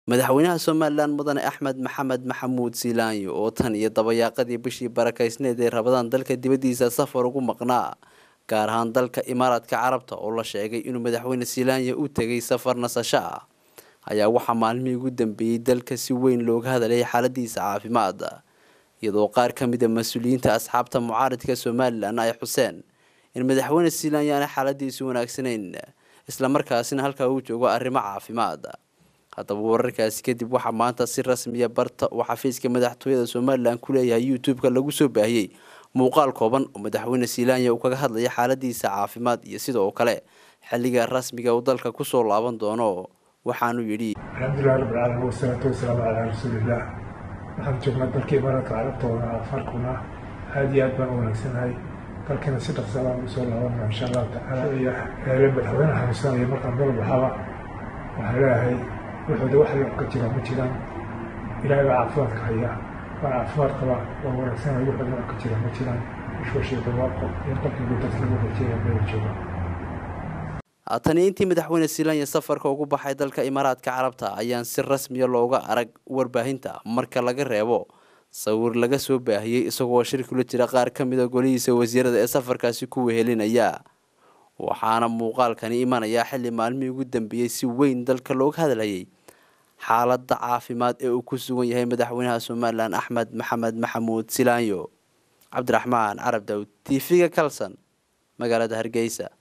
madaxweynaha somalilan mudane axmed maxamed maxamuud siilaanyo oo tan iyo dabayaaqadii bishii barakaysneed ee rabadaan dalka dibaddiisa safar ugu maqnaa gaar ahaan dalka imaaraadka carabta oo la sheegay inuu madaxweyne siilaanya u tegay safar nasasho ah ayaa waxaa maalmihii ugu dambeeyey dalka si weyn looga hadlayay xaaladiisa caafimaad iyadoo qaar ka mid a mas-uuliyiinta asxaabta mucaaridka somalilan ay xuseen in madaxweyne siilaanya aanay xaaladiisu wanaagsanayn islamarkaasina halkaa uu joogo arrimo caafimaad haddaba wararkaasi kadib waxaa maanta si rasmiya barta uu xafiiska madaxtooyada somalilan ku leeyahay youtube-ka lagu soo baahiyey muuqaal kooban oo madaxweyne siilaanya uu kaga hadlaya xaaladiisa caafimaad iyo sidoo kale xilliga rasmiga uu dalka kusoo laaban doono waxaanuu yidhi alxamdulilahi rabbilcaalamiin wasalaatu wasalaamu calaa rasuuliillah waxaan joognaa dalka imaaraadka carabtooda afarkuna aada iyo aad baan u wanaagsanahay dalkana si dhaqsa baan usoo laabanaa insha allahu tacaala iyo eele madaxweyne xanuunsanaya markaan dal baxaba waxaan leeyahay wuxuuda wax loo ka jira ma jiraan ilaahay baa caafimaadka haya waa caafimaad qaba waa wanaagsanaya wuxuuda wax ka jira ma jiraan ishwashii barwaaqo iyo qalbigu dadka lagu rajeeya meel jooga tani intii madaxweyne siilaanya safarka ugu baxay dalka imaaraadka carabta ayaan si rasmiya looga arag warbaahinta marka laga reebo sawir laga soo baahiyey isagoo shir kula jira qaar ka mid a golihiisa wasiirada ee safarkaasi ku wehelinaya waxaana muuqaalkani imanayaa xilli maalmihii ugu dambeeyey si weyn dalka looga hadlayay xaaladda caafimaad ee uu ku sugan yahay madaxweynaha somalilan axmed maxamed maxamuud silaanyo cabdiraxmaan carab dawd t v-ga kalson magaalada hargeysa